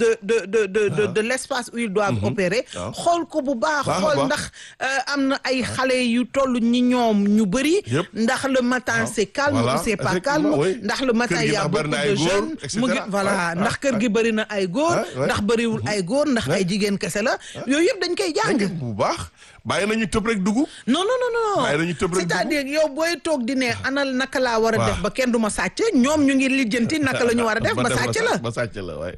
de de de de de de l'espace où ils doivent opérer waaw. xool ko bu baax Baax a xool baax. ndax euh, am na ay xale yu toll ñi ñoom ñu bëri Yëpp. ndax le matin c'est calme Voilà, ou c'est pas effectivement, calme oui. ndax le matin Kër gi il y a ndax bari beaucoup na ay de góor, jeunes et mu ngi cetera. voilà Ouais, ndax ouais, kër gi bëri na ay góor Ouais, ouais. ndax bëriwul ay góor ndax ay jigéen kese la yooyu yëpp dañ koy jàng dégg nga bu baax bàyyi nañu tëb rek dugg. non non non non Bàyyi nañu tëb rek c'est-à-dire yow booy toog di ne anal naka laa war a Waaw. def ba kenn du ma sàcc ñoom ñu ngi lijjanti naka la ñu war a def ba sàcc la ba sàcc la waaye.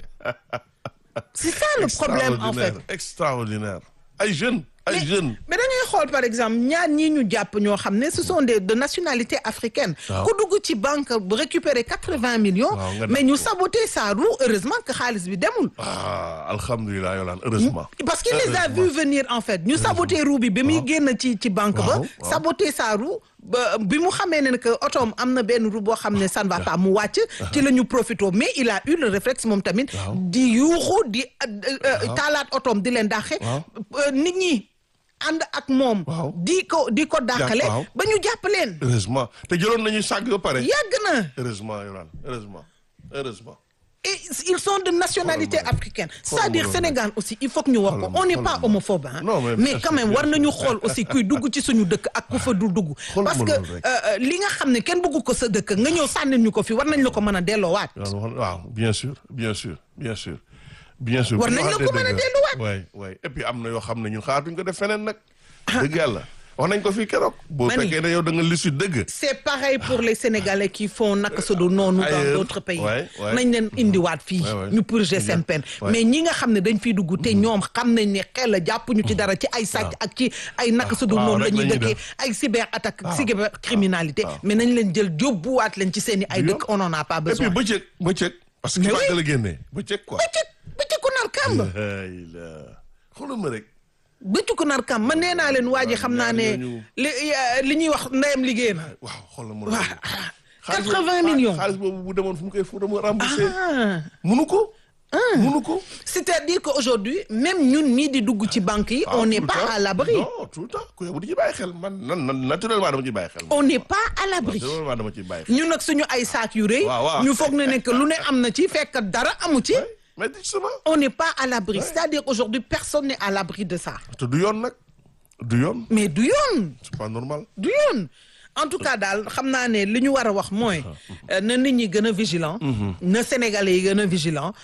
c'est ça le problème en fait Extraordinaire, extraordinaire ay jeunes ay mais, jeunes. mais da ngay xool par exemple ñaar ñii ñu jàpp ñoo xam ne ce sont des de nationalité africaine Waaw. ku dugg ci banque bu récupérer quatre-vingts millions Waaw, nga mais def ñu ko. saboter sa roue heureusement que xaalis bi demul ah alhamdulilah Yolande heureusement. parce qu'il les a vu venir en fait ñu saboter roue bi ba muy génn ci ci banque ba Waaw, waaw. saboter sa roue ba bi mu xamee ne que otoom am na benn roue boo xam ne ça ne va pas mu wàcc ci la ñu profité mais il a eu le réflexe moom tamit Waaw. di yuuxu di taalaat otoom di leen dàqe Waaw. Euh, nit ñi ànd ak moom Waaw. di ko di ko dàqale waaw. ba ñu jàpp leen heureusement te jëloon nañu sàgg ba pare. yàgg na heureusement Yolande heureusement heureusement. et ils sont de nationalité Xoolal ma africaine Xoolal c'est-à-dire ma Sénégal aussi il faut que ñu wax ko Xoolal ma on n'est xoolal pas ma. homophobe hein Non, mais mais bien quand sûr, même bien war sûr. nañu xool aussi kuy dugg ci suñu dëkk ak ku fa dul dugg Xoolal parce ma que loolu rek. euh, euh, li nga xam ne kenn bëggu ko sa dëkk nga ñëw sànnil ñu ko fi war nañ la ko mën a delloowaat Yolande wax waaw bien sûr bien sûr bien sûr. bien sûr War bu ñu nañ la ko waxantee mën a dëgg. delluwaat. waay waay et puis am na yoo xam ne ñun xaaratuñ ko def feneen nag. dëgg yàlla wax nañ ko fii keroog. boo Mani. fekkee ne yow da nga lissu dëgg. c'est pareil pour les Sénégalais qui font naka su dul noonu dans Ailleurs. d'autres pays Ouais, ouais. nañ leen indiwaat fii Ouais, ouais. ñu purger seen peine Ouais. mais ñi nga xam ne dañ fiy dugg te ñoom xam nañ ne xel la jàppuñu ci dara ci ay sàcc ak ci ay naka su dul waaw, noonu la rek ñuy la ñuy dëkkee def. ay cyber attaque waaw. cyber criminalité waaw. mais nañ leen jël yóbbuwaat leen ci seen i ay Du dëkk on en a pas et puis besoin bëccëg bëccëg. parce que Mais ki oui. bàgg la génnee bëccëg quoi. bëccëg bëccëg ku nar kàmb ay la xoolal ma rek. bëccëg ku nar kàmb man nee naa leen waa ji xam naa ne ñooñu- li li ñuy wax ndeyam liggéey na waaw xoolal ma waaw loolu. Xaalis 80 boobu- millions. xaalis boobu bu demoon fu mu koy fu mu remboursé. ah munu ko. munu ko. c'est-à-dire qu'aujourd'hui même ñun ñii di dugg ci banque yi on Ah, n'est tout le pas temps. à l'abri non tout le temps ku yow di ci bàyyi xel man nan nan naturellement dama ciy bàyyi xel. on n'est pas à l'abri naturellement dama ciy bàyyi xel. ñun nag suñu ay saak yu rëy Waaw, waaw. ñu foog ne ne que lu ne am na ci fekk dara amu ci mais justement. on n'est pas à l'abri c'est-à-dire aujourd'hui personne n'est à l'abri de ça te du yoon nag du yoon mais du yoon c'est pas normal. du yoon en tout cas daal xam naa ne li ñu war a wax mooy euh, na nit ñi gën a vigilant na Sénégalais yi gën a vigilant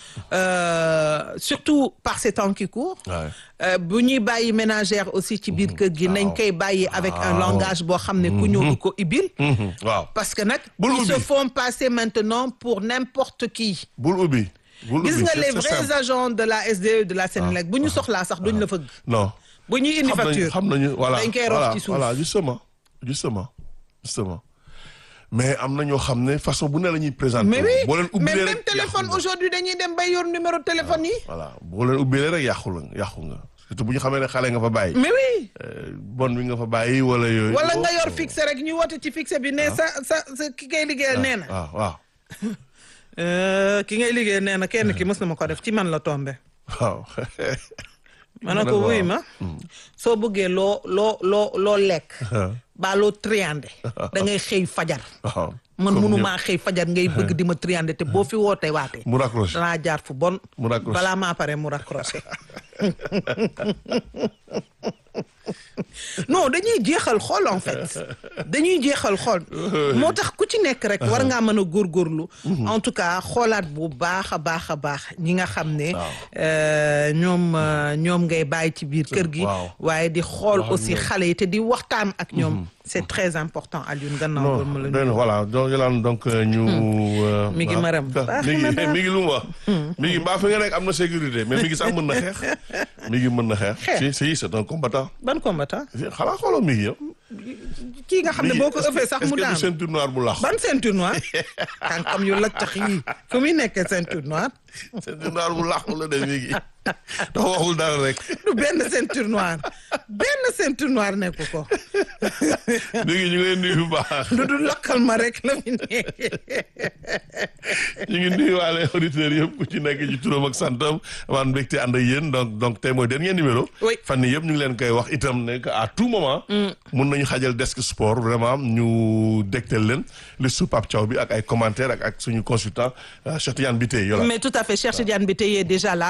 euh, surtout par ces temps qui courent Ouais. Euh, bu ñuy bàyyi ménagère aussi ci biir kër gi nañ Waaw. koy bàyyi avec un Waaw. langage boo xam ne ku ñëw du ko ibil Mhm, waaw parce que nag Bul ils se ubbi. font passer maintenant pour n'importe qui bul ubbi. bul gis ubbi nga c'est- les c'est vrais simple. agents de la SDE de la Sénélec bu ñu soxlaa sax duñ la fëgg non. bu ñuy indi xam nañu facture xam nañu voilà dañ koy rof voilà ci suuf voilà justement justement justement mais am na ñoo xam ne façon bu ne la ñuy présenter. mais oui boo leen mais ubbilee même rek téléphone yàqu nga. aujourd'hui dañuy dem bay yor numéro de téléphone yi voilà boo leen ubbilee rek yàqu la yàqu nga surtout bu ñu xamee ne xale nga fa bàyyi. mais oui Euh, bon bi nga fa bàyyi wala yooyu. wala nga Oh, yor oh. fixe rek ñu woote ci fixe bi ne sa sa sa ki ngay liggéeyal nee na waaw waaw Euh, ki ngay liggéeyal nee na kenn ki mës na ma ko def ci man la tombé waaw. ma ne ko waaw. wuy ma soo bëggee loo loo loo loo lekk baa loo triandé da ngay xëy fajar waaw. man Comme mënumaa xëy fajar ngay bëgg di ma triandé te boo fi wootee waatee mu raccroché. danaa jaar fu bon Mu raccroché. balaa maa pare mu raccroché non dañuy jeexal xool en fait dañuy jeexal xool moo tax ku ci nekk rek war ngaa mën a góorgóorlu en tout cas xoolaat bu baax a baax a baax ñi nga xam ne Waaw. euh, ñoom euh, ñoom ngay bàyyi ci biir kër gi waaw. waaye di xool Wax ak aussi ñoom. xale yi te di waxtaan ak ñoom c'est très important Alioune gannaaw non ba ma la doy na voilà donc Yolande donc euh, ñu. euh, Mi ngi ah, maram. ah, Baax mi ngi na daal. mi ngi lu mu wax. mi ngi mbaa fi nga nekk am na sécurité mais mi ngi sax mën na xeex. mi ngi mën na xeex. Xeex. si si c'est un combattant. ban combattant xanaa xooloo mi ngi yow. kii nga xam ne boo ko ëffee sax mu est-ce que daan du ceinture noire bu lax. ban ceinture noire tànkam yu laccax yi fu muy nekkee ceinture noire ceinture noire bu lax la de mi ngi. dafa waxul dara rek. du benn ceinture noire benn ceinture noire nekku ko mi ngi ñu ngi leen nuyu bu baax. lu du lakkal ma rek la fi nekk ñu ngi nuyuwaale auditeurs yëpp ku ci nekk ci turam ak santam amaan mbégte ànd ak yéen donc donc tey mooy dernier numéro. Oui. fan yii yëpp ñu ngi leen koy wax itam ne que à tout moment. mun nañu xajal desk sport vraiment ñu dégtal leen li su Pape Thiaw bi ak ay commentaires ak ak suñu consultant Cheikh Tidiane Biteye Yola. mais tout à fait Cheikh Tidiane Biteye est déjà là